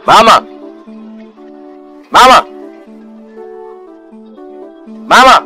Mama! Mama! Mama!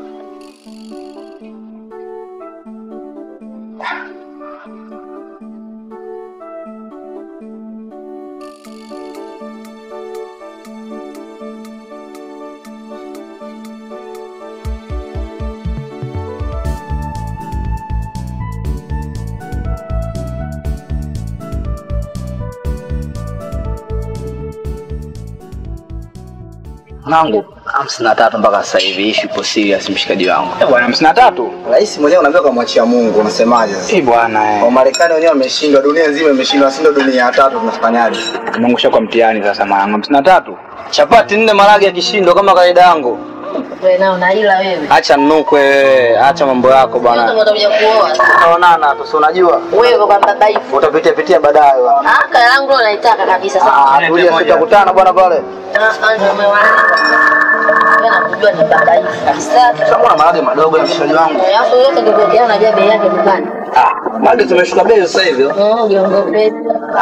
Mwanangu hamsini na tatu mpaka sasa hivi, ishi ipo serious mshikaji wangu. Eh, bwana hamsini na tatu. Rais mwenyewe unaambia kamwachia Mungu, unasemaje sasa? Eh, bwana eh. Wamarekani wenyewe wameshindwa, dunia nzima imeshindwa, si ndo dunia ya tatu, tunafanyaje? Umeangusha kwa mtihani sasa mwanangu hamsini na tatu. Chapati nne marage ya kishindo kama kawaida yangu. Wewe nao unaila wewe. Acha nukwe wewe, acha mambo yako Yote bwana. utakuja kuoa. Tutaonana tu, si unajua. Wewe kwa babaifu. Utapitia pitia baadaye bwana. Ah, kala langu leo naitaka kabisa sasa. Ah, tulia tutakutana bwana pale. Ah, ah, ndio umewaanza. Wewe nakujua ni babaifu kabisa. Sasa mbona marage madogo ya mshikaji wangu? Alafu yote ndio kwa unajua bei yake dukani. Ah, marage tumeshuka bei sasa hivi. Mm, jiongopee.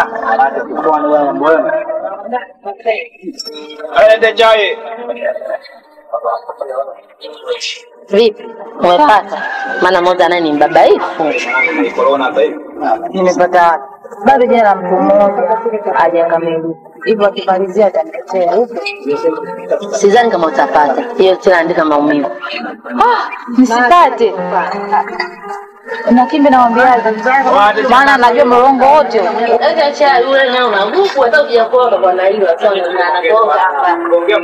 Ende chai. Vipi? Umepata? Maana moja naye ni mbabaifu. Corona hapa hivi. Nimepata wapi? Bado jina la mtu mmoja hajakamilika, hivyo akimalizia ataniletea huko. Sidhani kama utapata. Hiyo tena andika maumivu. Ah, nisipate na kimbe namwambiaje? Maana anajua mlongo wote huu. Acha cha yule nao na nguvu hata ukijakuona bwana hilo sasa anagonga hapa.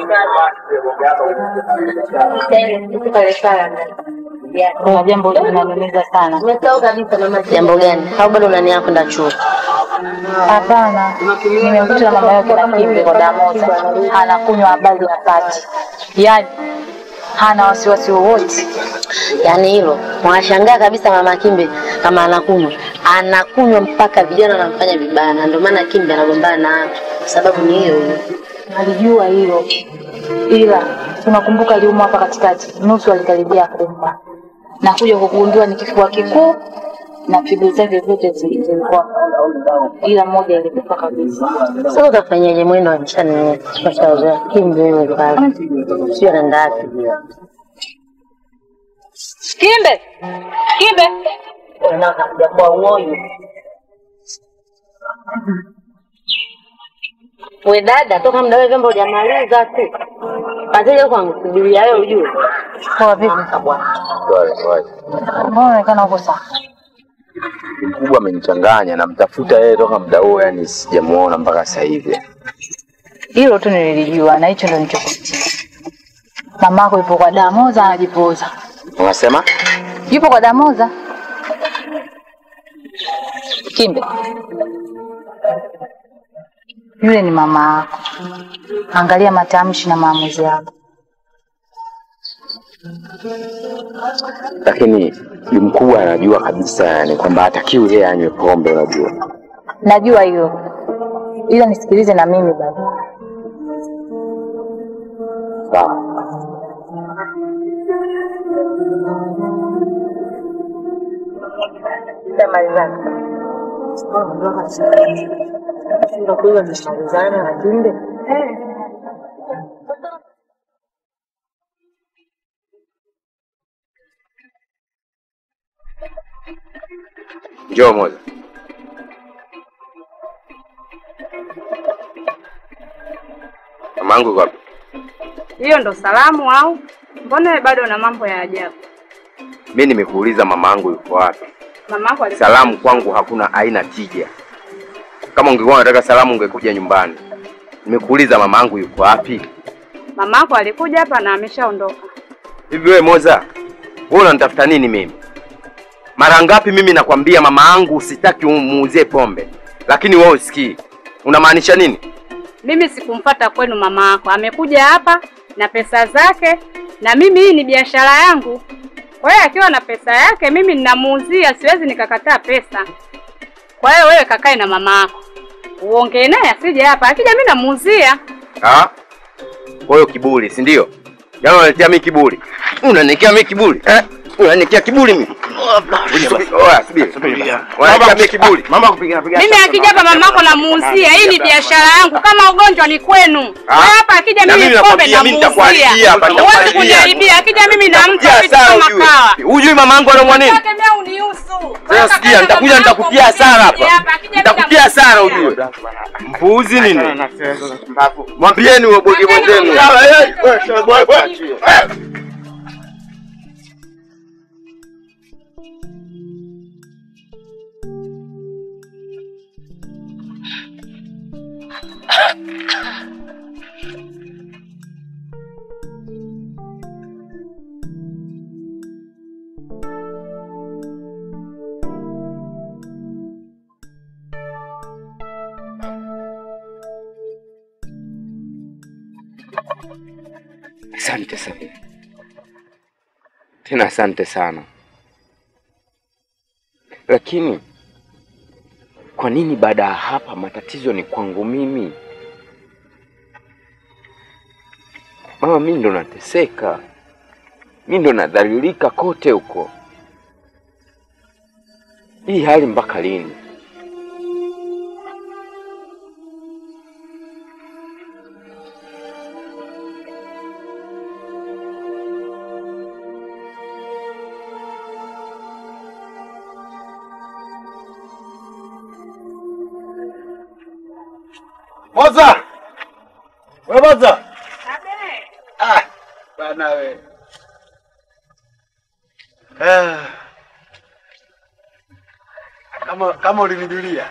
Kuna jambo linaniumiza sana. Jambo gani? Au bado unani yako nda chuo? Hapana, nimekuta na mama yake na kimbe kwa damoza, anakunywa habari ya pati, yaani hana wasiwasi wowote. Yaani hilo wanashangaa kabisa mama Kimbe kama anakunywa, anakunywa mpaka vijana wanamfanya vibaya, na ndio maana Kimbe anagombana na watu, sababu ni hiyo hiyo. Alijua hilo, ila tunakumbuka aliumwa hapa katikati, nusu alikaribia kufa na kuja kugundua ni kifua kikuu na figo zake zote zi- zilikuwa, ila moja ilikufa kabisa. Sasa utafanyaje? Mwendo akishani kashazoea Kimbe yule pale, sio anaenda wapi? Kimbe, Kimbe, Unakuja kwa uoyo we dada, toka muda wewe vyombo hujamaliza tu Mazile kwangu subiria wewe ujue. poa vipi? Mbona unaonekana uko sawa? Mkubwa amenichanganya, namtafuta yeye toka muda huo, yani sijamuona mpaka sasa hivi. Hilo tu nilijua na hicho ndo nilichokutia. Mamako yupo kwa Damoza anajipoza. Unasema Yupo kwa Damoza. Kimbe. Yule ni mama yako. Angalia matamshi na maamuzi yako. lakini yu mkubwa anajua kabisa yani kwamba hatakiwi yeye anywe pombe, unajua. Najua hilo. Ila nisikilize na mimi baba. Sawa. Njoo moja. Mamangu yuko wapi? Hiyo ndo salamu au? Mbona wewe bado una mambo ya ajabu? Mimi nimekuuliza mamangu yuko wapi. Mamako alikuwa Salamu kwangu hakuna aina tija. Kama ungekuwa unataka salamu ungekuja nyumbani. Nimekuuliza mamangu yuko wapi? mamako alikuja hapa na ameshaondoka. Hivi wewe Moza, wewe unanitafuta nini mimi? Mara ngapi mimi nakwambia mama yangu sitaki umuuzie pombe, lakini wewe usikii. Unamaanisha nini? Mimi sikumfata kwenu mama yako, amekuja hapa na pesa zake, na mimi hii ni biashara yangu. Kwa hiyo akiwa na pesa yake, mimi ninamuuzia, siwezi nikakataa pesa. Kwa hiyo wewe kakae na mama yako uongee naye, asije hapa. Akija mimi namuuzia. Ah? Kwa hiyo kiburi, si ndio? Yaani unaletea mimi kiburi. Unanikia mimi kiburi? Eh? Unanikia kiburi mimi? Oya, subiri. Wanaambia kiburi. Mama kupiga piga. Mimi akija hapa mamako namuuzia. Hii ni biashara yangu. Kama ugonjwa ni kwenu. Ah. Wewe hapa akija Na mimi mimi pombe nakwambia, mimi nitakuharibia namuuzia. hapa, Huwezi nitakuharibia. kuniharibia. Akija mimi nampa Ya vitu sana kama ujue. kawa. Hujui mama yangu anaumwa nini? Tembea unihusu. Sasa sikia, nitakuja nitakutia hasara hapa. Nitakutia hasara ujue. Mpuuzi nini? Mwambieni huyo bogi mwenzenu. Asante sana tena, asante sana. Lakini kwa nini baada ya hapa matatizo ni kwangu mimi? Mama, mimi ndo nateseka, mimi ndo nadhalilika kote huko. Hii hali mpaka lini? Moza! We Moza! Ah, bana we. Ah. Kama kama ulinijulia.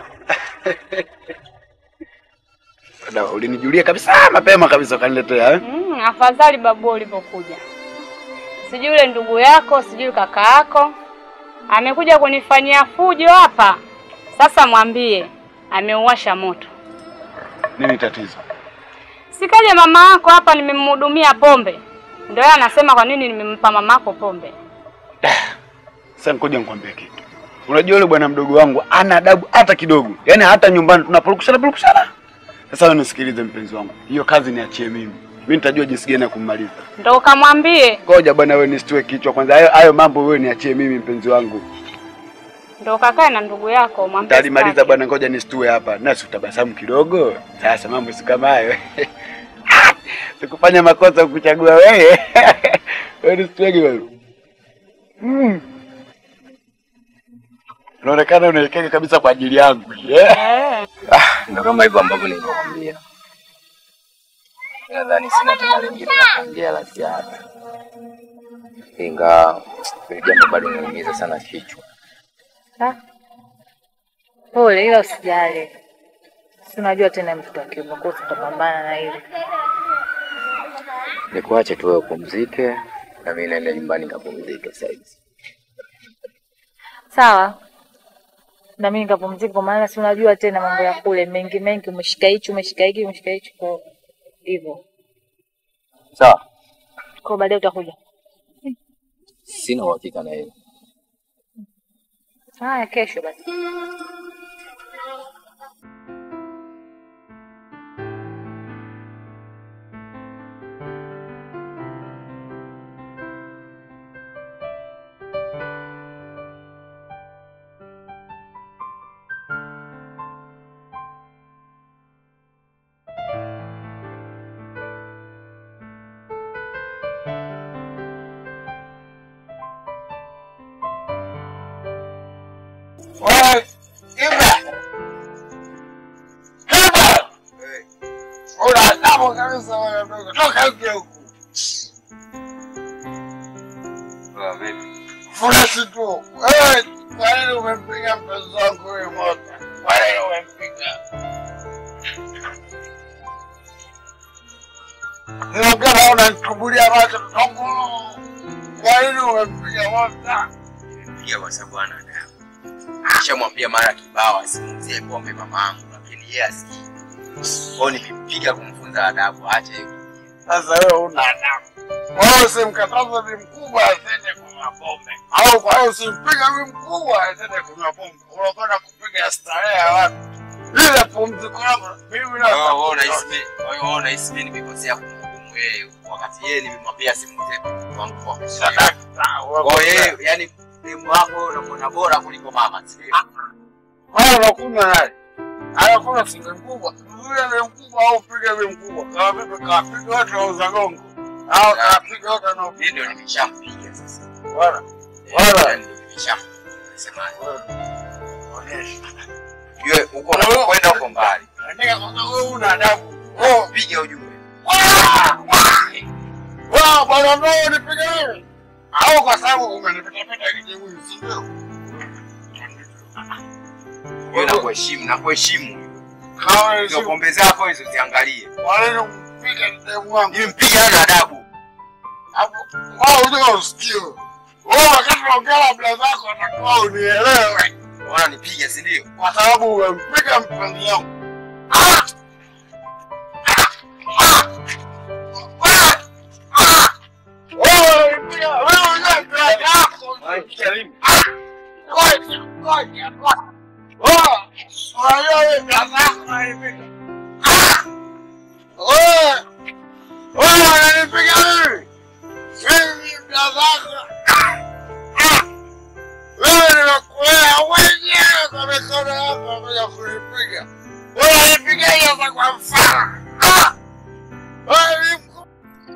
Dada, ulinijulia kabisa mapema kabisa ukaniletea eh? Mm, afadhali babu ulivyokuja. Sijui yule ndugu yako, sijui kaka yako amekuja kunifanyia fujo hapa. Sasa mwambie ameuwasha moto. Nini tatizo? Sikaje mama yako hapa, nimemhudumia pombe, ndio yeye anasema kwa nini nimempa mama yako pombe. Sasa ngoja nikwambie kitu. Unajua yule bwana mdogo wangu ana adabu hata kidogo. Yaani hata nyumbani tunapurukushana purukushana. Sasa wewe nisikilize mpenzi wangu. Hiyo kazi niachie mimi. Mimi nitajua jinsi gani ya kummaliza. Ndio ukamwambie, Ngoja bwana wewe nisitue kichwa kwanza. Hayo hayo mambo wewe niachie mimi mpenzi wangu. ndio kakae na ndugu yako mwambie. Talimaliza sitaki. bwana, ngoja nisitue hapa. Nasi utabasamu kidogo. Sasa mambo si kama hayo. Sikufanya makosa kukuchagua wewe. Wewe nisituege wewe. Mm. Unaonekana unaelekea kabisa kwa ajili yangu. Yeah. Eh, Ndo kama hivyo ambavyo nilivyokwambia. Nadhani sina tena lingine la kuongea la ziada, ingawa hili jambo bado linaumiza sana kichwa. Ah. Pole, ila usijali. Si unajua tena mtoto wa kiume, kwa hiyo tutapambana na hili. Nikuache tu wewe upumzike, na mimi naenda nyumbani nikapumzike sasa hivi. Sawa. Na mimi nikapumzika, kwa maana si unajua tena mambo ya kule mengi mengi, umeshika hichi, umeshika hiki, umeshika hichi, kwa hivyo. Sawa, Kwa baadaye utakuja. sina uhakika na hilo. Haya, kesho basi. Wewe, Ibra. Ibra. Una adabu kabisa wewe mdogo. Toka nje huku. Furashi tu. Wewe, kwa nini umempiga mpenzi wangu huyu moto? Kwa nini umempiga? Ninaongea unanitumbulia macho mtongo. Kwa nini umempiga moto? Piga kwa sababu ana adabu. Nishamwambia mara kibao asimuuzie pombe mamangu, lakini yeye asikii. Kwa hiyo nimempiga kumfunza adabu, aache hiyo. Sasa wewe una adabu. Wewe usimkataze bi mkubwa asende kunywa pombe, au kwa hiyo usimpiga bi mkubwa asende kunywa pombe. Unakwenda kupiga starehe ya watu. Ile pumziko lako mimi na Wewe wewe unahisi mimi, wewe wewe unahisi mimi nimekosea kumhukumu yeye wakati yeye nimemwambia asimuuzie pombe wangu pombe. sadaka. Kwa hiyo yeye yani demu wako unamwona bora kuliko mama, sio? Haya unakunywa naye. Haya kuna singe mkubwa. Yule ni mkubwa au piga ni mkubwa. Kama vipi kapiga watu wauza gongo. Au kapiga watu na Mimi ndio nimeshampiga sasa. wala. Wala ndio nimeshampiga. Nasemaje? Yule uko na kwenda huko mbali. Andika kwanza wewe una adabu. Oh, piga ujue. Wao bwana ndio nipiga wewe. Au kwa sababu umenipita pita kijibu si ndio? Wewe nakuheshimu, nakuheshimu. Kama Hizo hizo pombe zako hizo ziangalie. wale mpiga demu wangu. Mimi mpiga hana adabu. Hapo wao unataka usikie. Wewe wakati unaongea labda zako atakuwa unielewe. Unaona nipiga, si ndio? Kwa sababu umempiga mpenzi wangu. Wewe unipiga, wewe unajua mpenzi wako. Piga mimi. Ngoja, ngoja, ngoja. Wewe, unajua wewe mpenzi wako unanipiga. Wewe, wewe unanipiga mimi. Mimi mpenzi wako. Wewe nimekulea mwenyewe kwa mikono yako kuja kunipiga. Wewe unanipiga hiyo sasa kwa mfano. Ah! Wewe ni mku-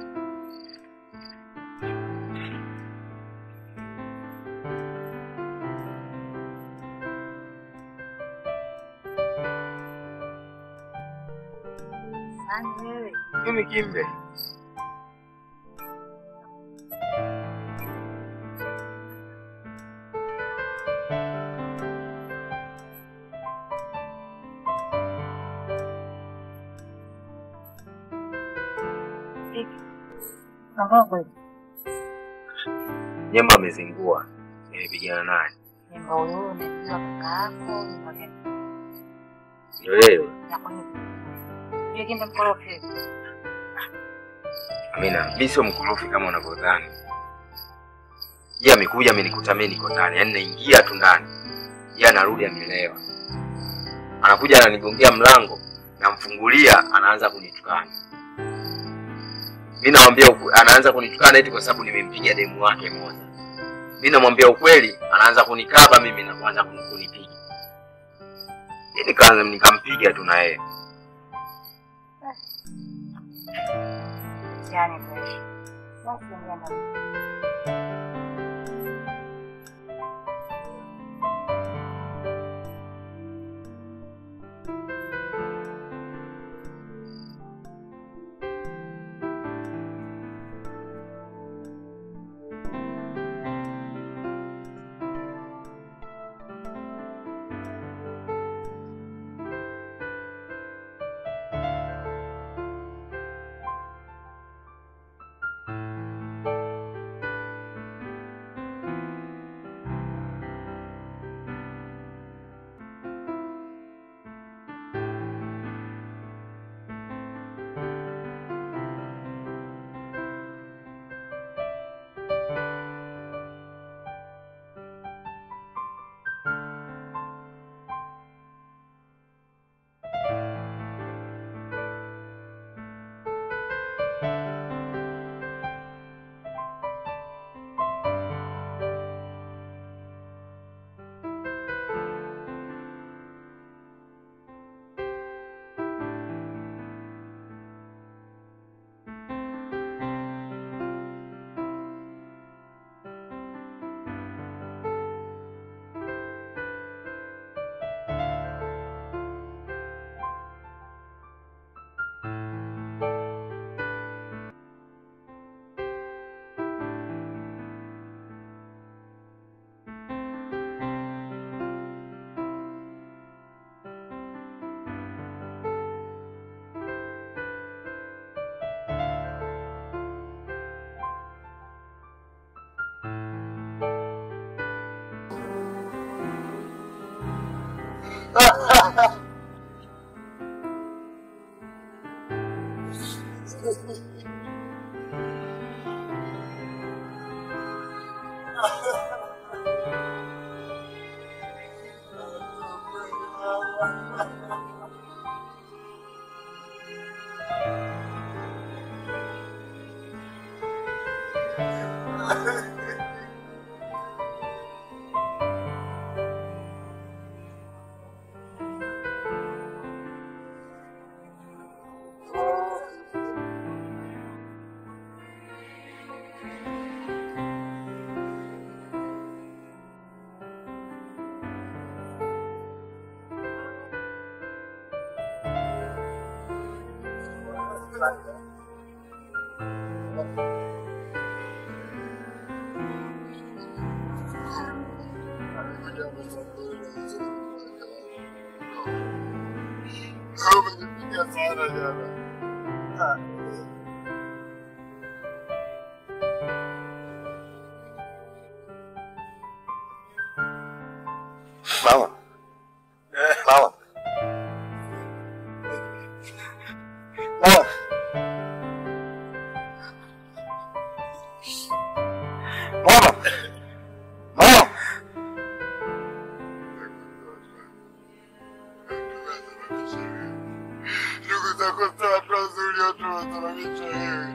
Mimi kimbe. Nyemba amezingua. Nimepigana naye. Nyumba huyo unajua kaka yako, nyumba gani? Ndio yeye. Ya kwa nini? Yeye kimbe mkorofi. Amina, mimi sio mkorofi kama unavyodhani. Yeye amekuja amenikuta mimi niko ndani, yaani naingia tu ndani. Yeye anarudi amelewa. Anakuja ananigongea mlango, namfungulia, anaanza kunitukana. Mimi namwambia ukwe- anaanza kunitukana eti kwa sababu nimempiga demu wake moja. Mimi namwambia ukweli, anaanza kunikaba mimi na kuanza kuni- kunipiga. Mimi nikaanza nikampiga tu na yeye. Yaani kweli. Basi nenda. Umenipiga sana jana. Ah. Mama. Mama. Mama. Mama. Mama. Ndugu zako si watu wazuri, watu wanasababisha wewe.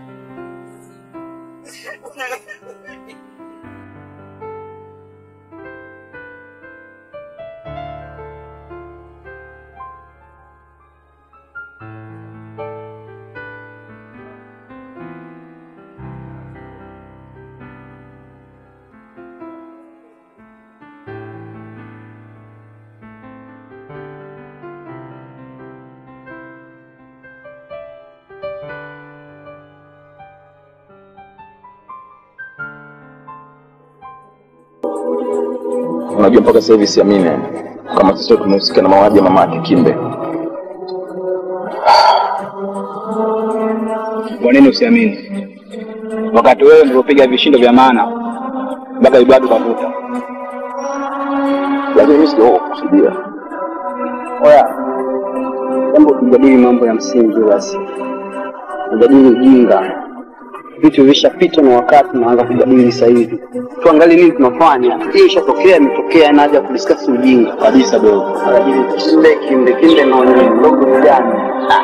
Unajua mpaka sasa hivi siamini kama sisi tumehusika na mauaji ya mama yake Kimbe. Kwa nini usiamini? Wakati wewe nilipopiga vishindo vya maana mpaka ibadu kavuta. Lakini mimi sijaoa kusudia. Oya, jambo tujadili mambo ya msingi basi, tujadili ujinga. Vitu vishapitwa na wakati, naanza kujadili sasa hivi. Tuangalie nini tunafanya. Hii ishatokea, imetokea, ina haja ya kudiskasi ujinga kabisa. Dogo anajili kimbe kimbe kimbe, naona mdogo ni gani?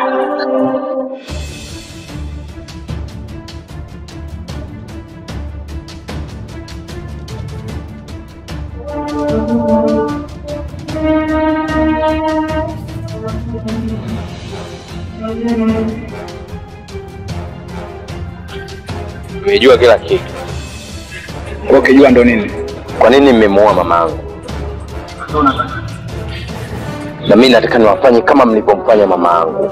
Nimejua kila kitu. Kwa ukijua ndo nini? Kwa nini mmemuua mamangu? Na mimi nataka niwafanye kama mlivyomfanya mama yangu.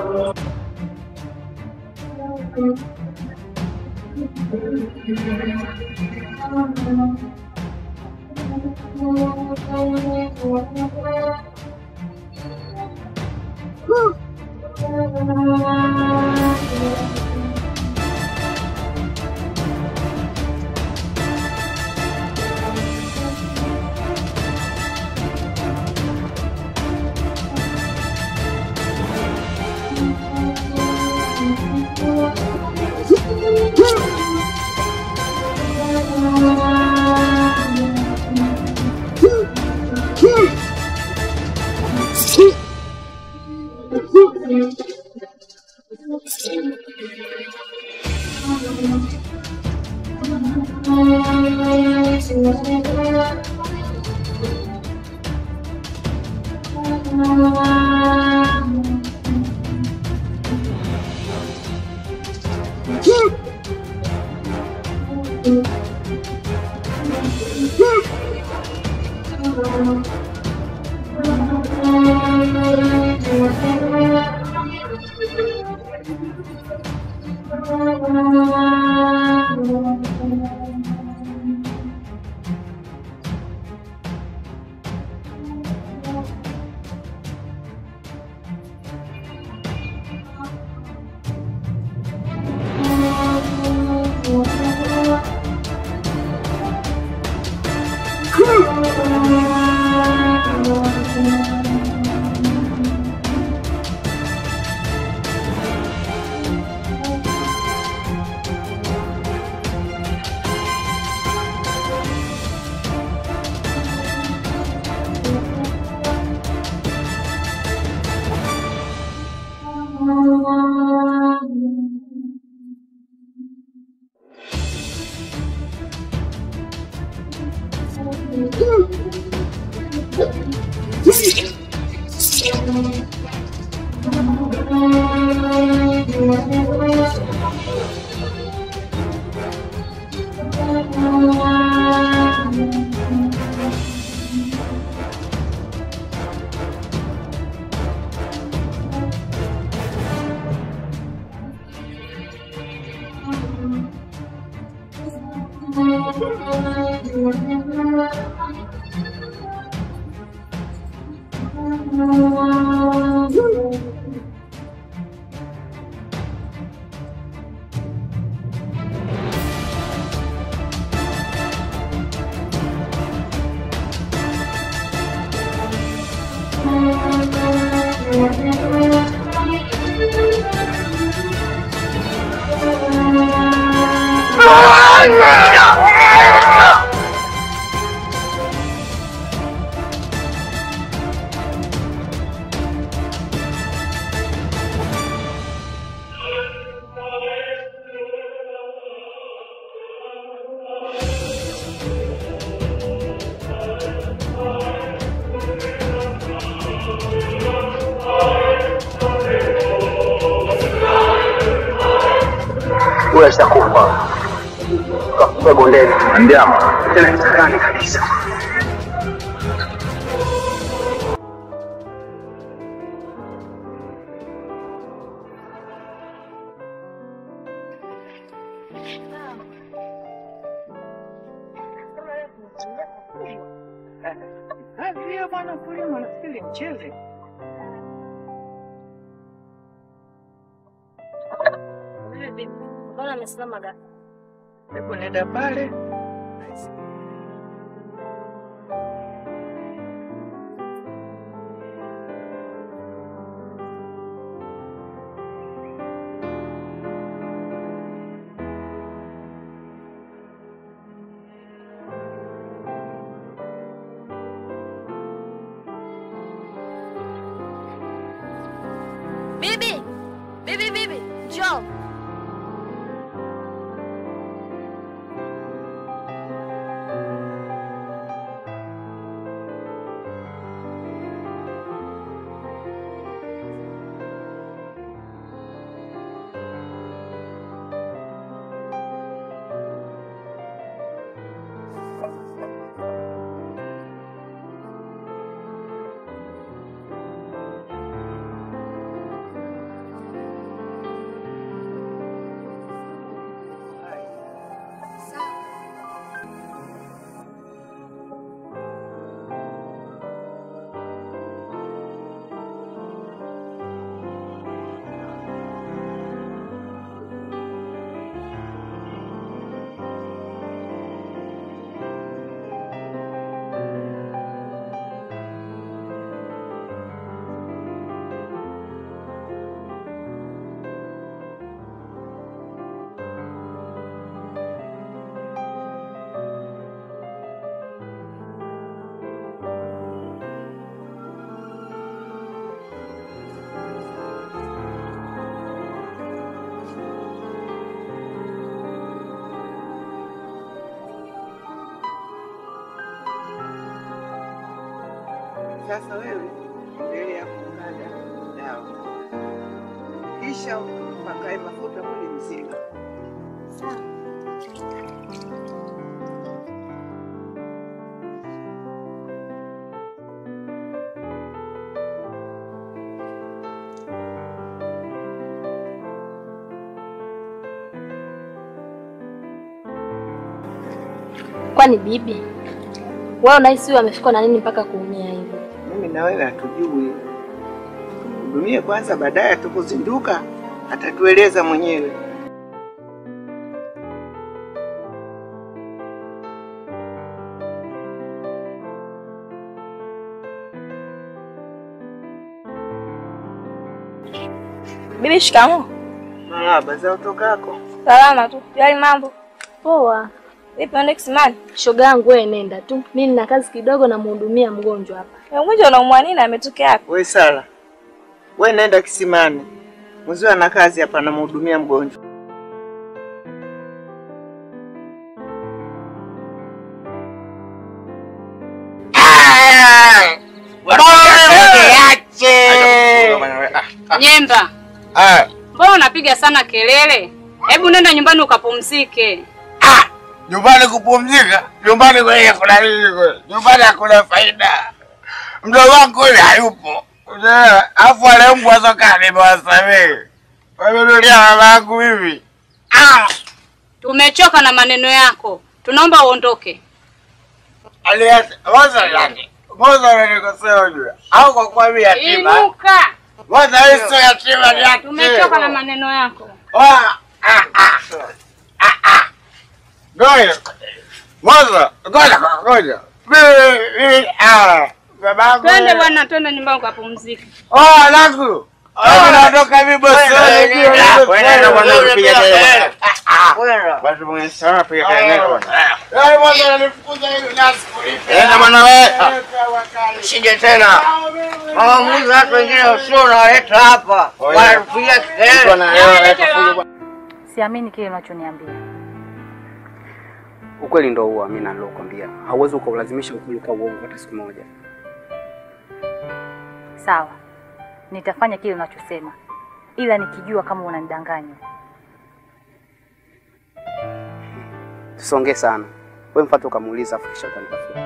Huyo ashakufa. Kakufa bondeni. Ndiama. Tena kitakani kabisa. Hiyo bwana kulima nafikiri mchele. Mbona amesimama gani? Hebu nenda pale. Bibi! Bibi bibi, njoo. Sasa wewe mbele ya kumwaga dawa, kisha upakae mafuta mwili mzima. Kwani bibi, wewe unahisi huyu amefikwa na nini mpaka kuumia hivyo? Mimi na wewe hatujui, tumhudumie kwanza, baadaye atakuzinduka atatueleza mwenyewe. Bibi, shikamoo. Marahaba, za utokako? Salama tu. Jali mambo? Poa. Vipi unaenda kisimani? Shoga yangu wewe nenda tu. Mimi nina kazi kidogo na mhudumia mgonjwa hapa. Mgonjwa unaumwa nini? Ametokea wapi? We Sala, we nenda kisimani, mwenzio ana kazi hapa, anamhudumia mgonjwa. Nyemba, mbona unapiga sana kelele? Hebu nenda nyumbani ukapumzike. Nyumbani kupumzika? Nyumbani kwenye kuna nini kule? Nyumbani hakuna faida. Mdogo wangu yule hayupo. Unaelewa? Alafu wale mbwa soka nimewasamehe. Wamenulia mama yangu mimi. Ah! Tumechoka na maneno yako, tunaomba uondoke. Aliacha waza yake. Mwanza unanikosea ujue. Au kwa kuwa mimi yatima. Inuka. Mwanza hii sio yatima ni yatima. Tumechoka na maneno yako. Ah, ah, ah. Ah, ah. Ngoja. Mwanza, ngoja, ngoja. Mimi, mimi, ah. Babangu. Twende bwana, twende nyumbani ukapumzike. Oh, langu. Mimi naondoka mimi bosi. Wewe bwana unapiga kelele. Basi mwenye sana piga kelele bwana. Yaani mwanzo ananifukuza hivi nyasi kulipa. Enda bwana wewe. Usije tena. Maamuzi watu wengine usio unawaleta hapa. Wanatupigia kelele. Siamini kile unachoniambia. Ukweli ndo huo, Amina, nilokuambia. Hauwezi ukaulazimisha ukweli kwa uongo hata siku moja. Sawa, nitafanya kile unachosema, ila nikijua kama unanidanganya. Tusongee sana. Wewe mfuate ukamuuliza afu kisha utanitafuta.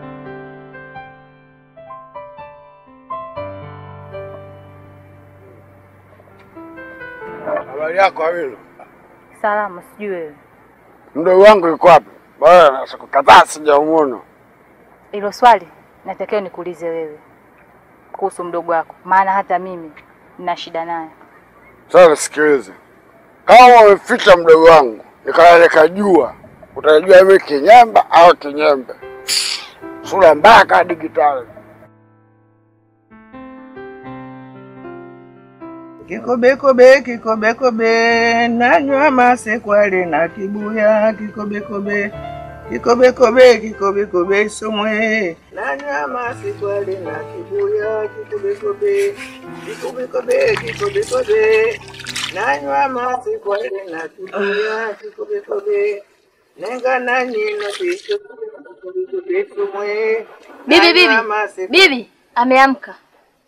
Habari yako Amina? Salama, sijui wewe. Mdogo wangu yuko wapi? Bwana, siku kadhaa sijamuona. Hilo swali natakiwa nikuulize wewe kuhusu mdogo wako, maana hata mimi nina shida naye. Sasa nisikilize, kama umeficha mdogo wangu nikala nikajua, utajua mimi kinyemba au kinyembe, sura mbaya kama digitali. Kikobekobe, kikobekobe, nanywa masekwale na kibuya. Kikobekobe, kikobekobe, kikobekobe, somwe, nanywa masekwale na kibuya. Kikobekobe, kikobekobe, kikobekobe, nanywa masekwale na kibuya. Kikobekobe, nenga nanyino picho, kikobekobe, somwe, Bibi, bibi, nanywa masekwale- bibi ameamka.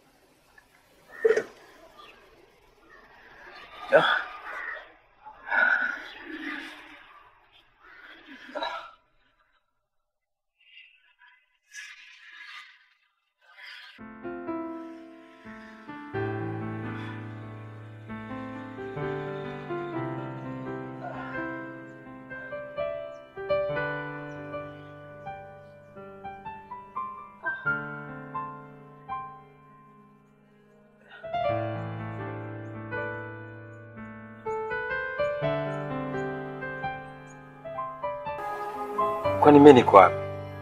Kwani mimi niko wapi?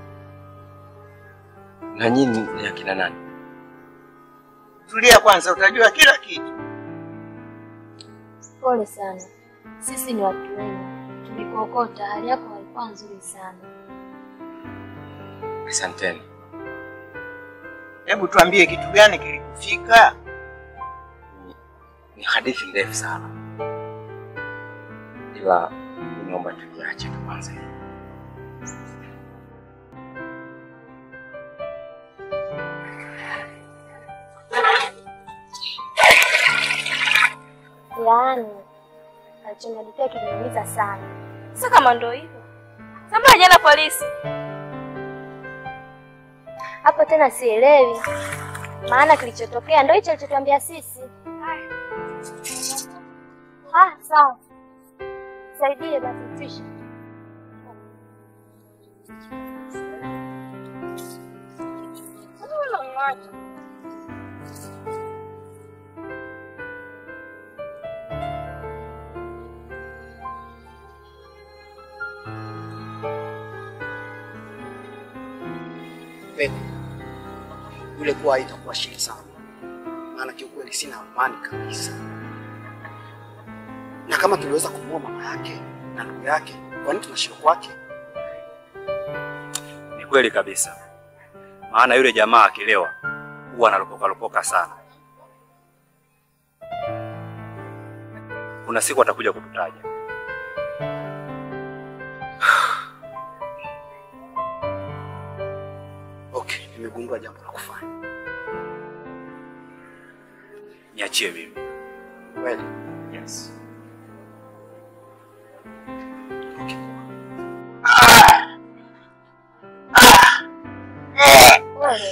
Na nyinyi ni akina nani? Tulia kwanza, utajua kila kitu. Pole sana, sisi ni watu wema, tulikuokota. Hali yako haikuwa nzuri sana. Asanteni. Hebu tuambie kitu gani kilikufika? Ni hadithi ndefu sana, ila naomba tuiache tu kwanza. Yaani alichoniadikia kiliniumiza sana. Sasa kama ndo hivyo, sasa jana polisi hapo tena sielewi, maana kilichotokea ndo hicho alichotuambia sisi. Ah, sawa, saidie basi tisha. Pepo, yule kuwa itakuwa shida sana, maana kiukweli sina amani kabisa. Na kama tuliweza kumuua mama yake na ndugu yake, kwa nini tunashindwa kwake? Ni kweli kabisa, maana yule jamaa akilewa huwa analopoka lopoka sana. Kuna siku atakuja kututaja. Okay, nimegundua jambo la kufanya. Niachie mimi. Kweli? Yes. Pole.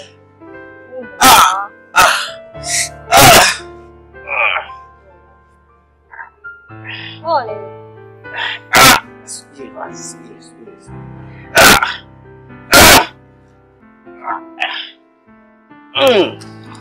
Pole. Subiri basi, subiri, subiri. Mm.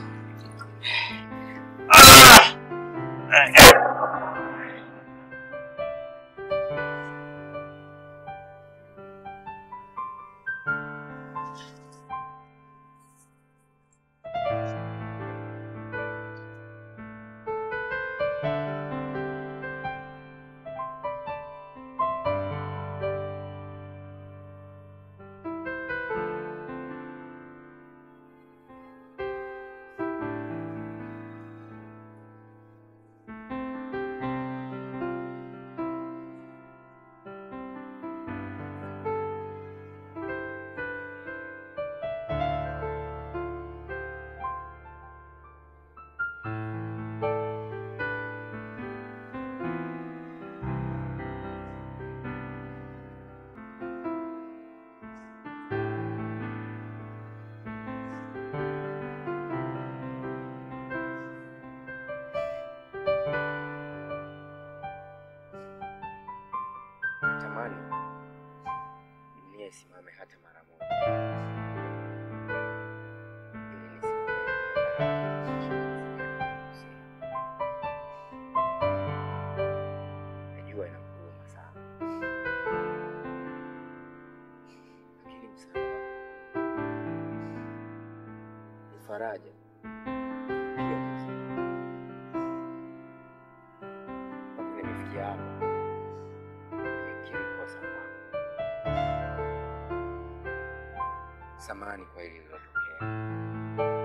Natamani dunia isimame hata mara moja ili nisikie najua inakuuma sana, lakini msaada wako ni faraja pia ni msaada. mpaka nimefikia hapa nimekiri kosa kwangu. Samahani kwa hili lilotokea.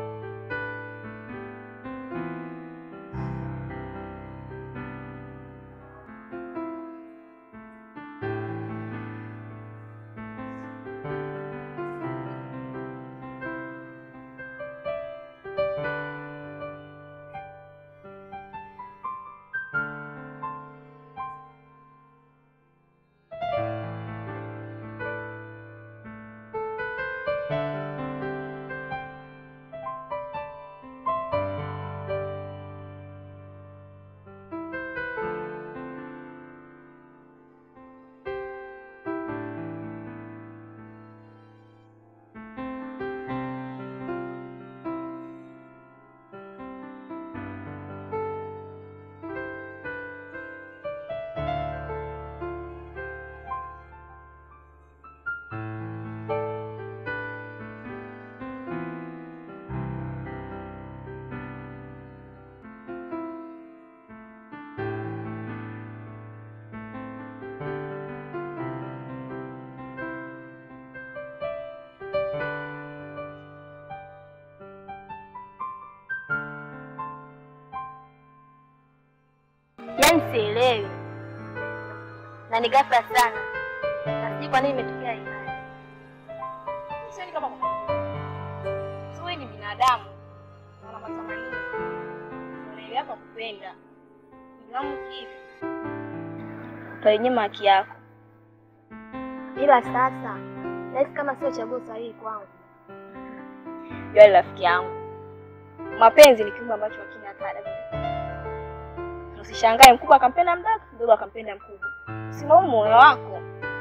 Yaani sielewi na ni ghafla sana, na sijui kwa nini imetokea hii hali. Sioni kama kuna si wewe ni binadamu na una matamanio, unaelewa hapa kupenda Nilamu kivi Utainyima haki yako, ila sasa nahisi kama sio chaguo sahihi kwangu. Yule rafiki yangu, mapenzi ni kiumbe ambacho hakina kada. Usishangae mkubwa akampenda mdogo, mdogo akampenda mkubwa. Usilaumu moyo wako.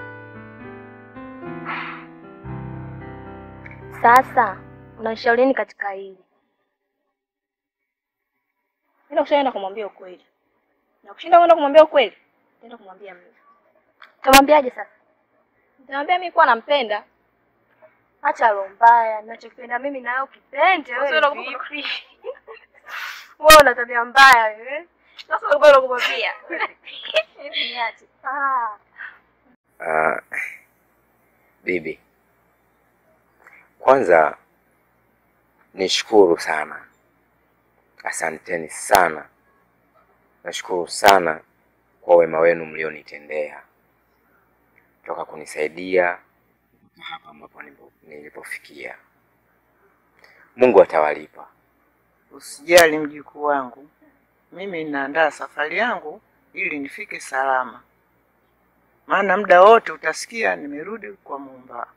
Sasa unashauri nini katika hili? Nenda kushaenda kumwambia ukweli, na kushinda kwenda kumwambia ukweli, nenda kumwambia mimi. Utamwambiaje sasa? Nitamwambia mimi kuwa nampenda. Acha roho mbaya, ninachokipenda mimi na wewe ukipende Sasa wewe unakumbuka- vipi? Wewe una tabia mbaya wewe. Sasa ulikuwa unakumwambia. Hebu niache. Ah. Ah, bibi, kwanza nishukuru sana, asanteni sana, nashukuru sana kwa wema wenu mlionitendea toka kunisaidia mpaka hapa ambapo nilipo- nilipofikia. Mungu atawalipa. Usijali mjukuu wangu, mimi ninaandaa safari yangu ili nifike salama, maana muda wote utasikia nimerudi kwa Muumba.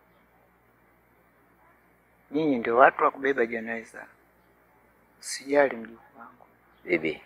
Nyinyi ndio watu wa kubeba jeneza. Usijali mjukuu wangu. Bibi,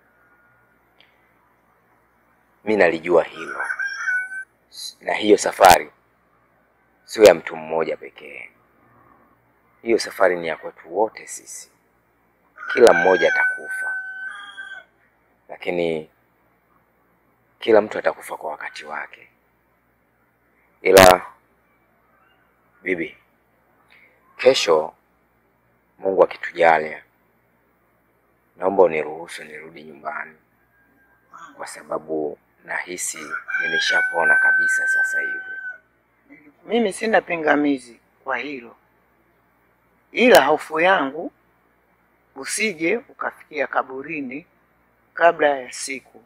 mi nalijua hilo, na hiyo safari sio ya mtu mmoja pekee, hiyo safari ni ya kwetu wote sisi, kila mmoja atakufa, lakini kila mtu atakufa kwa wakati wake. Ila bibi, kesho Mungu akitujalia, naomba uniruhusu nirudi nyumbani, kwa sababu nahisi nimeshapona kabisa sasa hivi. Mimi sina pingamizi kwa hilo, ila hofu yangu usije ukafikia kaburini kabla ya siku.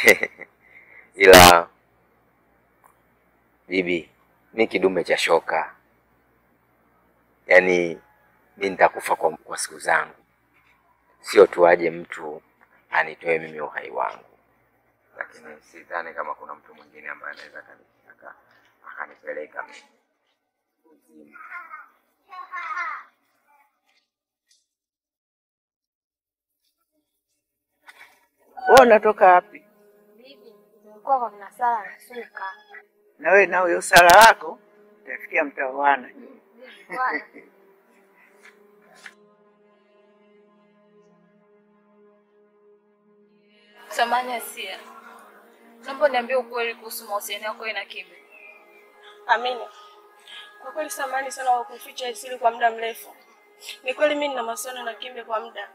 Ila bibi, mi kidume cha shoka, yaani mi nitakufa kwa, kwa siku zangu, sio tu aje mtu anitoe mimi uhai wangu, lakini sidhani kama kuna mtu mwingine ambaye anaweza akani- aka- akanipeleka mimi kuzimu. Wewe unatoka wapi? Nilikuwa kwa mnasala nasuka. Na wewe na huyo sala wako utafikia mtaoana. Samahani Asia, naomba niambie ukweli kuhusu mahusiano yako wewe na Kibe. Amina, kwa kweli samahani sana kwa kuficha siri kwa muda mrefu. Ni kweli mimi nina mahusiano na Kimbe kwa muda.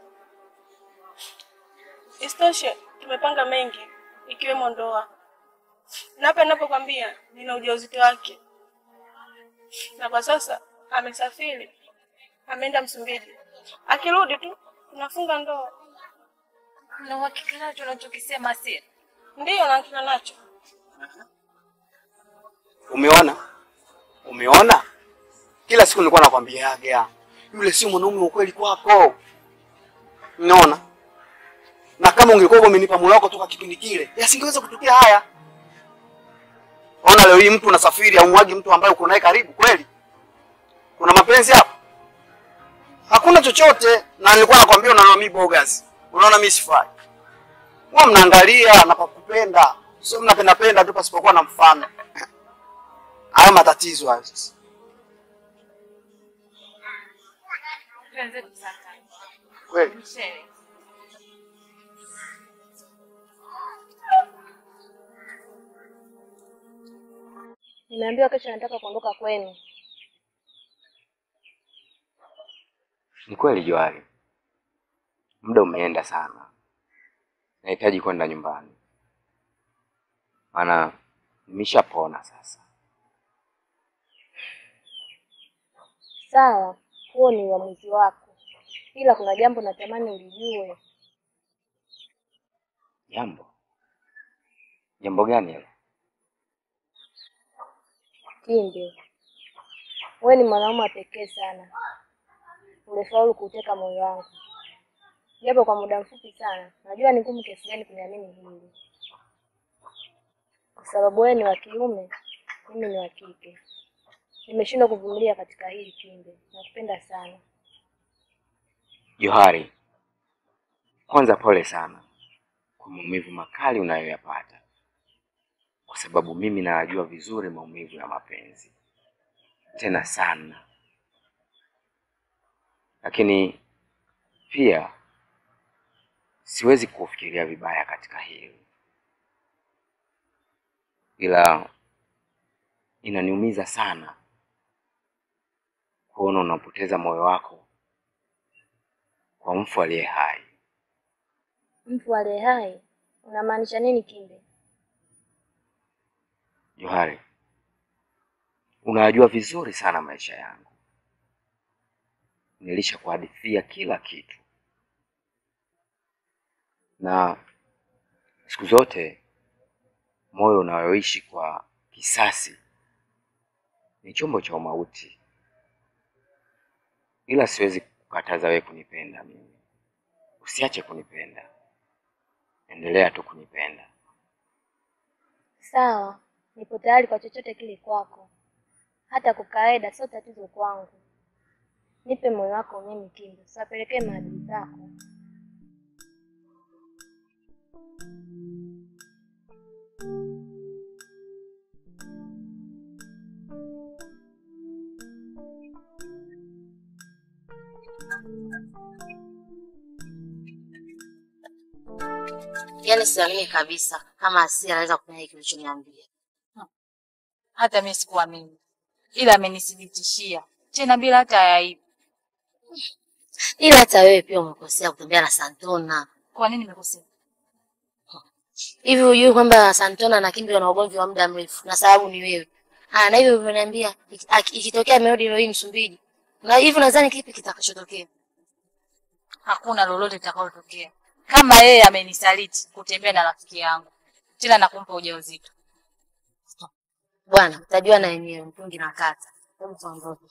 Isitoshe, tumepanga mengi ikiwemo ndoa, na hapa ninapokwambia nina ujauzito wake, na kwa sasa amesafiri, ameenda Msumbiji. Akirudi tu tunafunga ndoa. Na uhakika nacho unachokisema Asia? Ndiyo, na hakika nacho. Umeona, umeona, kila siku nilikuwa nakwambiaga yule sio mwanaume wa kweli kwako. Unaona, na kama ungekuwa umenipa moyo wako toka kipindi kile, yasingeweza kutokea haya. Ona leo hii mtu unasafiri aumwagi mtu ambaye uko naye karibu kweli? Kuna mapenzi hapo? Hakuna chochote. Na nilikuwa nakwambia, unaona mimi bogas, unaona mimi sifai. Wewe mnaangalia na pakupenda, sio mnapenda penda tu pasipokuwa na mfano. Hayo matatizo hayo sasa. Tuanze kusaka. Kweli. Mchele. Nimeambiwa kesho nataka kuondoka kwenu. Ni kweli Johari, muda umeenda sana, nahitaji kwenda nyumbani, maana nimeshapona sasa. Sawa, huo ni uamuzi wako, ila kuna jambo natamani ulijue. Jambo jambo gani hilo? Kimbe, wewe ni mwanaume wa pekee sana, ulifaulu kuuteka moyo wangu, japo kwa muda mfupi sana. Najua ni ngumu kiasi gani kuniamini hili, kwa sababu wewe ni wa kiume, mimi ni wa kike. Nimeshindwa kuvumilia katika hili Kimbe, nakupenda sana. Johari, kwanza pole sana kwa maumivu makali unayoyapata, kwa sababu mimi nayajua vizuri maumivu ya mapenzi, tena sana. Lakini pia siwezi kufikiria vibaya katika hili, ila inaniumiza sana kuona unapoteza moyo wako kwa mfu aliye hai. Mfu aliye hai, unamaanisha nini Kimbe? Johari, unayajua vizuri sana maisha yangu, nilishakuhadithia kila kitu, na siku zote moyo unayoishi kwa kisasi ni chombo cha umauti, ila siwezi kukataza wewe kunipenda mimi. Usiache kunipenda, endelea tu kunipenda. Sawa, nipo tayari kwa chochote kile kwako, hata kukaeda sio tatizo kwangu. Nipe moyo wako mimi Kimbe, usiwapelekee maadui zako. Yaani siamini kabisa kama Asia anaweza kufanya hiki ulichoniambia. Hata mimi sikuamini, ila amenithibitishia tena bila hata ya aibu. Ila hata wewe pia umekosea kutembea na Santona. Kwa nini nimekosea? Hivi hujui kwamba Santona na Kimbe wana ugomvi wa muda mrefu na sababu ni wewe. Ah, na hivyo ulivyoniambia iki- aki- ikitokea amerudi leo hii Msumbiji. Na hivi nadhani kipi kitakachotokea? Hakuna lolote litakalotokea kama yeye amenisaliti kutembea na rafiki yangu tena na kumpa ujauzito. Bwana, utajua na yenyewe mtungi na kata. Hebu tuondoke.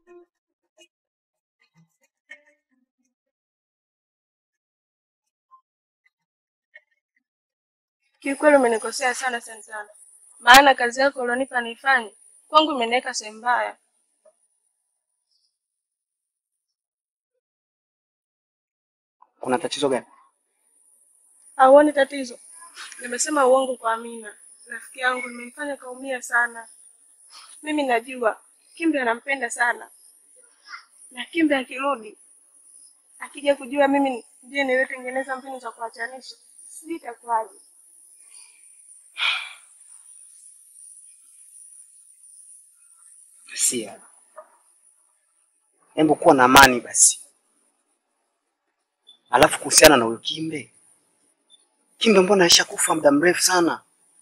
Kiukweli umenikosea sana Santana, maana kazi yako ulionipa nifanye kwangu imeniweka sehemu mbaya. Kuna tatizo gani? Hauoni tatizo? Nimesema uongo kwa Amina, rafiki yangu, nimemfanya kaumia sana. Mimi najua Kimbe anampenda sana, na Kimbe akirudi, akija kujua mimi ndiye niliyetengeneza mbinu za kuachanisha, sijui itakuwaje. Sia, hebu kuwa na amani basi. Alafu kuhusiana na huyo Kimbe, Kimbe mbona aishakufa muda mrefu sana,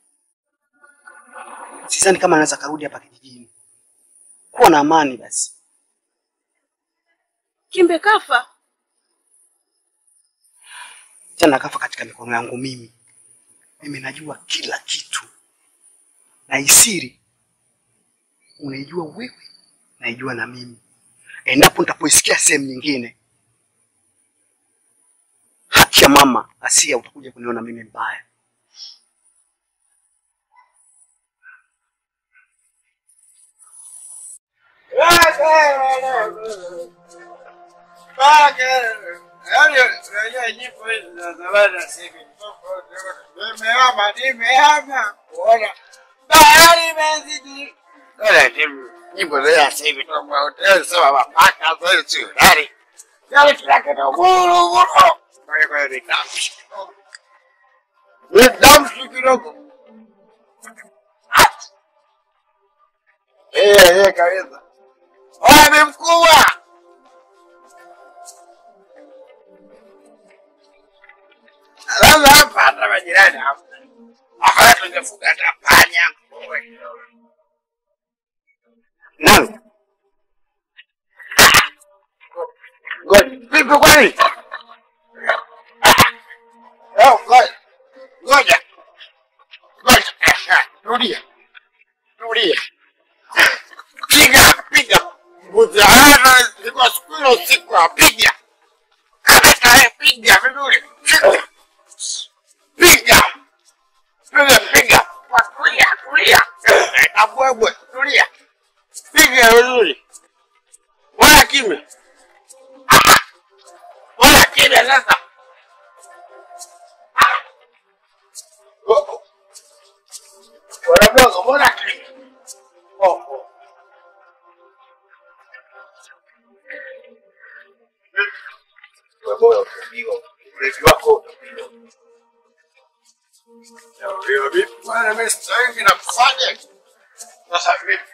sidhani kama anaweza karudi hapa kijijini. Kuwa na amani basi. Kimbe kafa? Tena kafa katika mikono yangu mimi. Mimi najua kila kitu, na isiri unaijua wewe, naijua na mimi. Endapo nitapoisikia sehemu nyingine, haki ya mama Asia, utakuja kuniona mimi mbaya. Nimehama, nimehama kuona bahari imezidi. Nyimbo za sasa hivi tofauti, sema mapaka sasa sio gari. Gari kila kitu buru buru. Kwa hiyo kwa hiyo ni damshi kidogo. Ni damshi kidogo. Eh, eh kabisa. Oya ni mkubwa. Sasa hapa hata majirani hapa. Hapa tungefuga hata panya. Nani? Ngoja, vipi kwani? Leo ngoja. Ngoja. Ngoja. Rudia. Rudia. Piga, piga. Mzahara ziko siku hiyo usiku apiga. Kamata piga vizuri. Piga. Piga, piga. Kwa kulia, kulia. Na bwebwe, tulia. Piga vizuri. Wala kimya. Wala kimya sasa. Wanaboga, mbona kimya? Oh, oh. Wewe unapigwa, ulevi wako unapigwa. Leo vipi bwana, mimi sasa hivi nakufanya sasa vipi?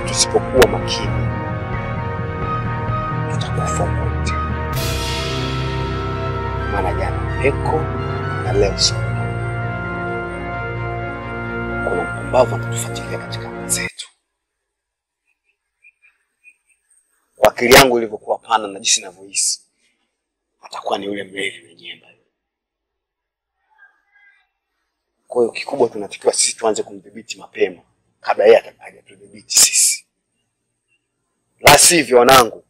tusipokuwa makini tutakufa wote. Maana jana Eko na leo Sondo, kuna mpumbavu anatufuatilia katika anga zetu. Kwa akili yangu ilivyokuwa pana na jinsi ninavyohisi, atakuwa ni yule mlevi mwenyewe. Kwa hiyo kikubwa tunatakiwa sisi tuanze kumdhibiti mapema kabla yeye hajatudhibiti sisi, la sivyo wanangu,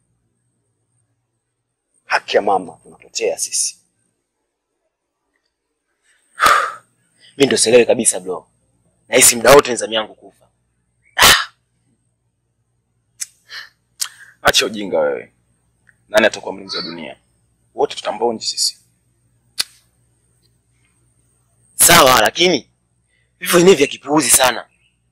haki ya mama tunapotea sisi. Mimi ndo sielewi kabisa bro. Nahisi muda wote ni zamu yangu kufa. Acha ujinga wewe. Nani atakuwa mlinzi wa dunia? Wote tutambonji sisi. Sawa, lakini vifo vyenyewe vya kipuuzi sana.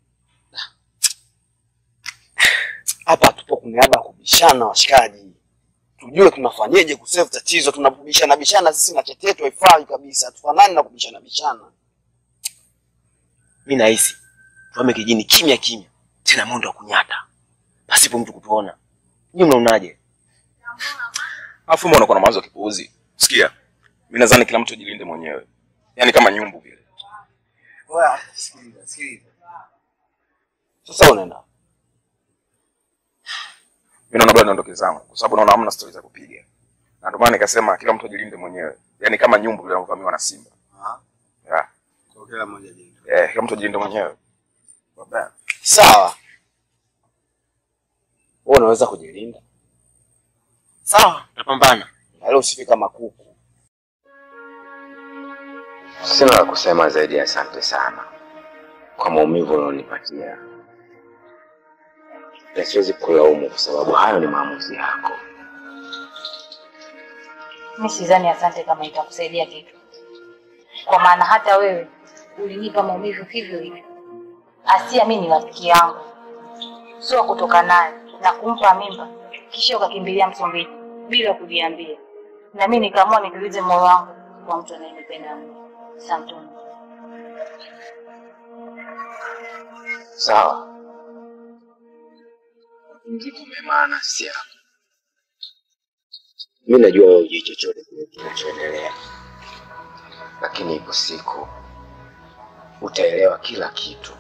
Hapa hatupo kuneaba kubishana, washikaji, tujue tunafanyeje kusave tatizo. Tunabishana bishana sisi na chetetu haifai kabisa, hatufanani na kubishana bishana. Mimi nahisi tuame kijini kimya kimya, tena mwendo wa kunyata, pasipo mtu kutuona. Nyinyi mnaonaje? Alafu mbona unakuwa na mawazo ya kipuuzi? Sikia. Mimi nadhani kila mtu ajilinde mwenyewe. Yaani kama nyumbu vile. Wewe sikiliza, sikiliza. Sasa unaenda Mimi naona bado niondoke zangu kwa sababu naona hamna stori za kupiga. Na ndio maana nikasema kila mtu ajilinde mwenyewe. Yaani kama nyumbu vile anavyovamiwa na simba. Yeah. kwa kila mmoja jini. Eh, kila mtu ajilinde mwenyewe. Baba. Sawa, wewe unaweza kujilinda, Sawa, tutapambana. wala usifi kama kuku. Sina la kusema zaidi ya asante sana kwa maumivu ulionipatia, na siwezi kulaumu kwa sababu hayo ni maamuzi yako. Mi sidhani asante kama itakusaidia kitu, kwa maana hata wewe ulinipa maumivu hivyo hivyo. Asia mi ni rafiki yangu, sio kutoka naye na kumpa mimba kisha ukakimbilia Msumbiji bila kujiambia, na mi nikaamua nitulize moyo wangu kwa mtu anayenipenda mimi. Santoni. Sawa, mjibu mema nafsi yako. Mi najua wewe hujui chochote kile kinachoendelea, lakini ipo siku utaelewa kila kitu.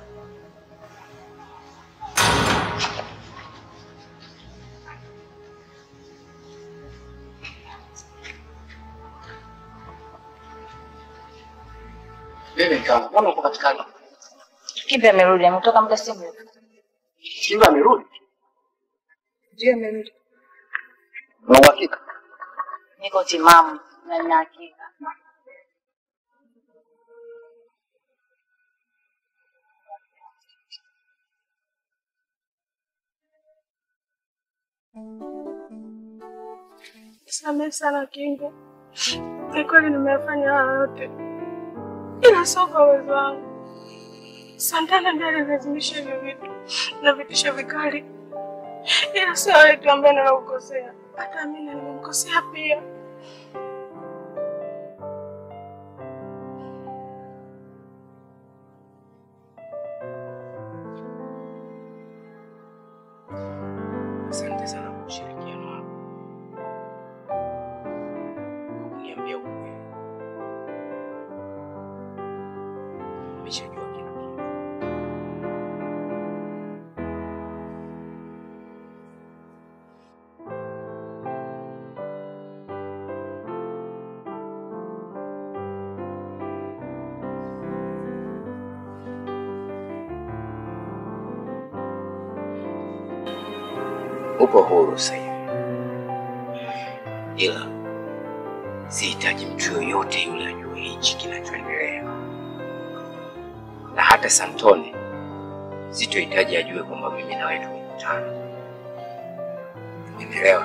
Mimi kama mbona uko katikati? Kipi amerudi? Ametoka muda si mrefu. Simba amerudi? Ndio amerudi. Una uhakika? Niko timamu na nina hakika. Samehe sana Kingo, ni kweli nimefanya haya yote, ila sio kwa uwezo wangu. Santana ndiye alinilazimisha hivyo vitu na vitisho vikali, ila sio wewe tu ambaye nimekukosea, hata mimi nimemkosea pia. Asante sana kwa ushirikiano wako. Kwa kuniambia ukweli. Nimeshajua kila kitu. Upo huru sasa hivi, ila sihitaji mtu yoyote yule ajue hichi kinachoendelea, na hata Santone sitohitaji ajue kwamba mimi na wewe tumekutana. Umeelewa?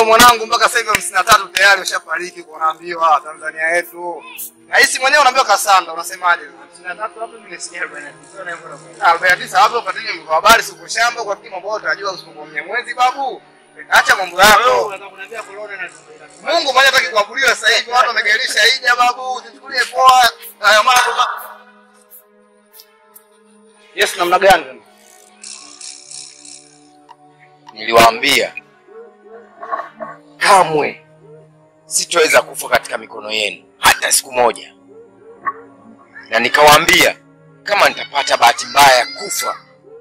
mwanangu, mpaka sasa hivi hamsini na tatu tayari ushafariki kwa unaambiwa Tanzania yetu. Rais mwenyewe unaambiwa kasanda, unasemaje? hamsini na tatu hapo mimi nisikia arobaini na tisa na hivyo na arobaini na tisa hapo ufuatilie mambo ya habari, siku shamba kwa fikiri mambo yote utajua usipokuwa mwezi babu. Acha mambo yako. Mungu mwenyewe hataki kuabudiwa sasa hivi, watu wamegairisha hija babu, usichukulie poa haya mambo. ba- Yes, namna gani? Niliwaambia kamwe sitoweza kufa katika mikono yenu hata siku moja, na nikawaambia kama nitapata bahati mbaya ya kufa,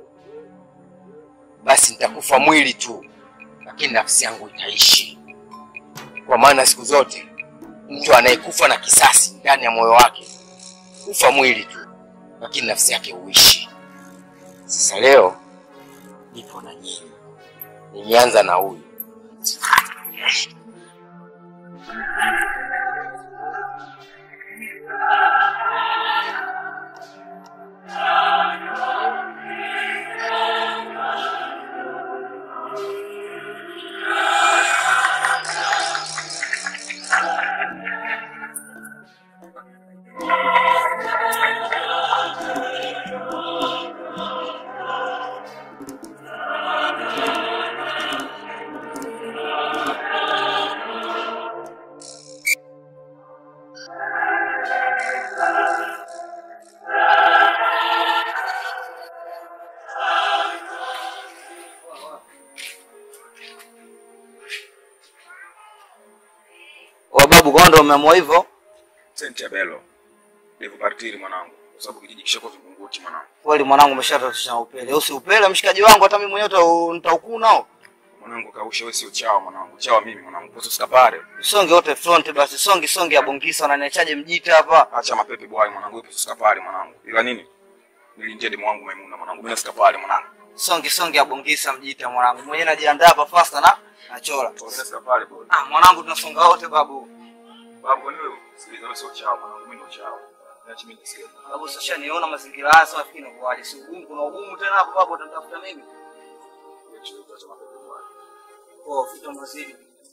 basi nitakufa mwili tu, lakini nafsi yangu itaishi, kwa maana siku zote mtu anayekufa na kisasi ndani ya moyo wake hufa mwili tu, lakini nafsi yake huishi. Sasa leo nipo na nyinyi, nimeanza na huyu Wa babu kwa ndo umeamua hivyo? Senti ya Belo. Ndivyo partiri mwanangu. Kwa sababu kijiji kishakuwa Vingunguti mwanangu. Kweli mwanangu umeshatatisha na upele. Usi upele mshikaji wangu hata mimi mwenyewe uta- nitaukuu nao. Mwanangu kausha wewe sio chawa mwanangu. Chawa mimi mwanangu. Kwa usikapare. Songe wote front basi, songi songi ya bongisa unaniachaje mjita hapa? Acha mapepe bwai mwanangu. Wewe usikapare mwanangu. Ila nini? Nilinjia demu wangu Maimuna mwanangu. Mimi nasikapare mwanangu. Songi songi ya bongisa mjita mwanangu. Mwenyewe najiandaa hapa faster na nachora. Mimi nasikapare bro. Ah, mwanangu tunasonga wote babu. Babu kwa nini wewe? Sikiliza wewe sio chawa mwanangu. Mimi ndo chawa. Niache mimi nisikie. Babu sasa niona mazingira haya sasa nafikiri inakuwaje? Si ugumu kuna ugumu tena hapo babu utanitafuta mimi. Acha mapepe bwai. Oh, fito mazidi.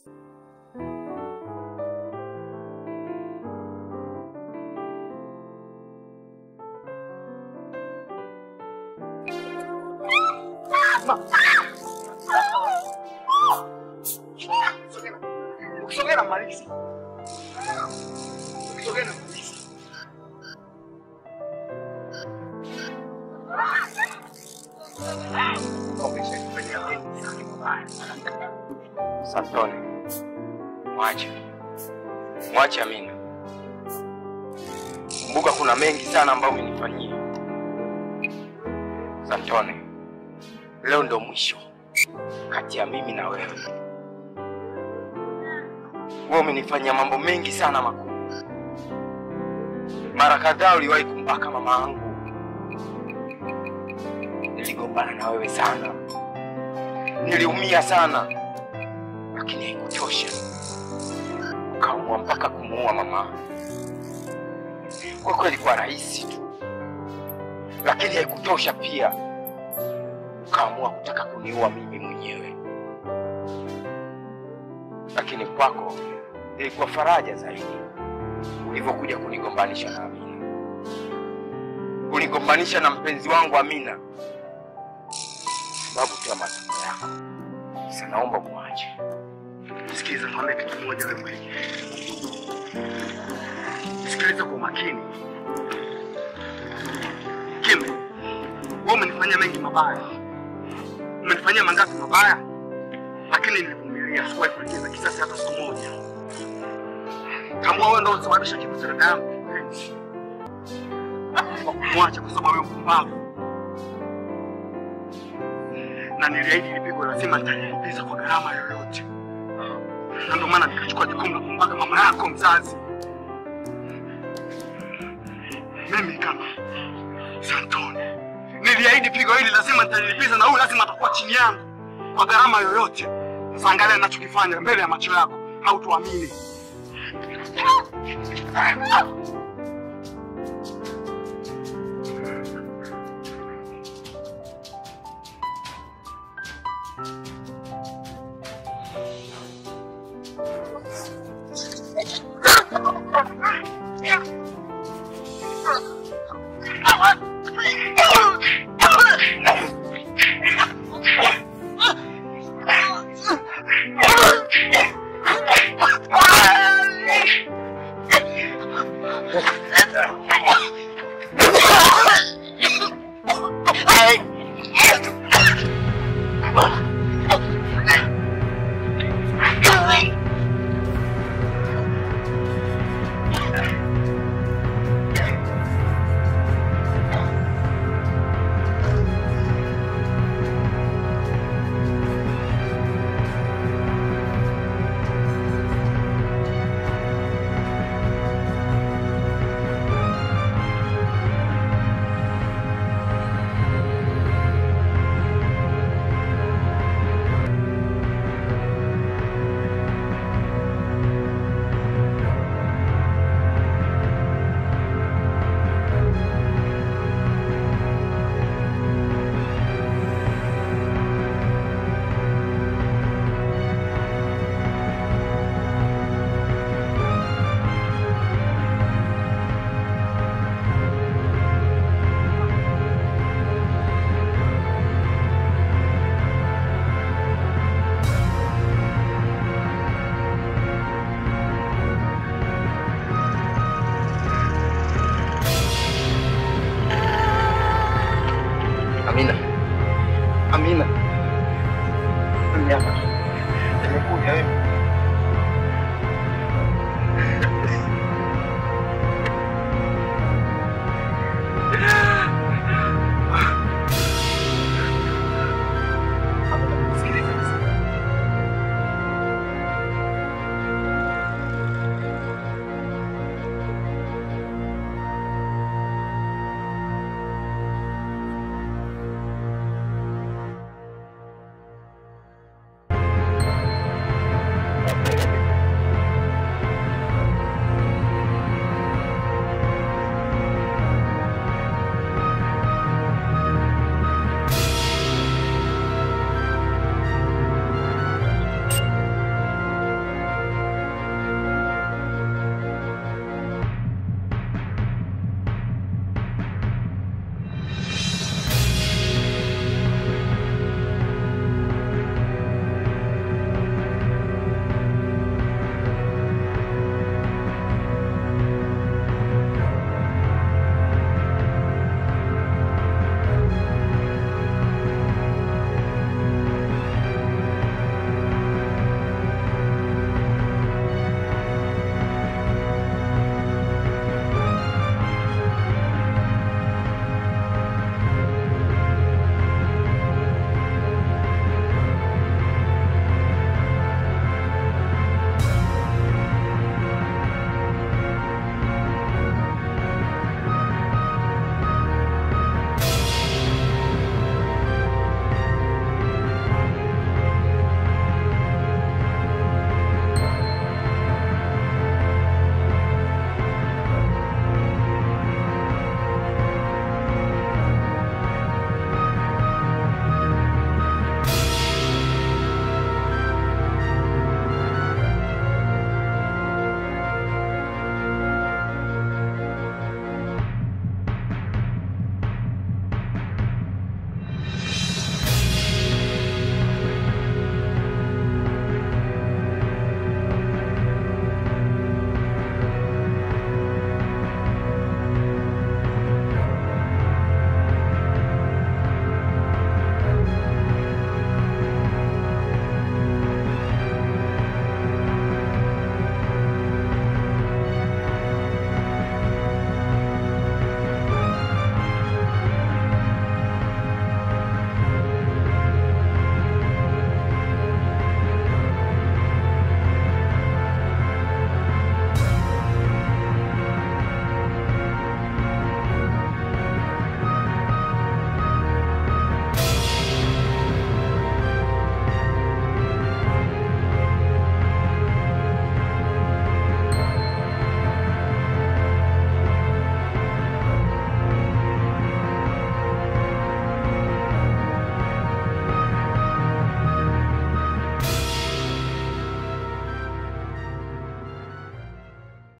Ukisogea na malizi. Ukisogea na malizi. Santoni, mwache mwache Amina. Kumbuka kuna mengi sana ambayo umenifanyia Santoni. Leo ndo mwisho kati ya mimi na wewe. Wewe umenifanyia mambo mengi sana makubwa. Mara kadhaa uliwahi kumbaka mama yangu, niligombana na wewe sana, niliumia sana lakini haikutosha, ukaamua mpaka kumuua mama. Kwa kweli ilikuwa rahisi tu, lakini haikutosha pia, ukaamua kutaka kuniua mimi mwenyewe. Lakini kwako ilikuwa faraja zaidi ulivyokuja kunigombanisha na Amina, kunigombanisha na mpenzi wangu Amina, sababu tu ya matakwa yako. Sasa naomba muache. Sikiliza, nikwambie kitu kimoja wewe mwenyewe. Sikiliza kwa makini. Kimbe, wewe umenifanyia mengi mabaya, umenifanyia mangapi mabaya, lakini nilivumilia, sikuwahi kulipiza kisasi hata siku moja. Tambua wewe ndio ulisababisha kifo cha dada yangu kipenzi. Kwa kumwacha kwa sababu wewe mpumbavu, na niliahidi lipigo lazima nitalilipiza kwa gharama yoyote na ndio maana nikachukua jukumu la kumbaka mama yako mzazi. Mimi kama Santoni niliahidi pigo hili lazima nitalilipiza, na huyu lazima atakuwa chini yangu kwa gharama yoyote. Sasa angalia ninachokifanya mbele ya macho yako, hautuamini.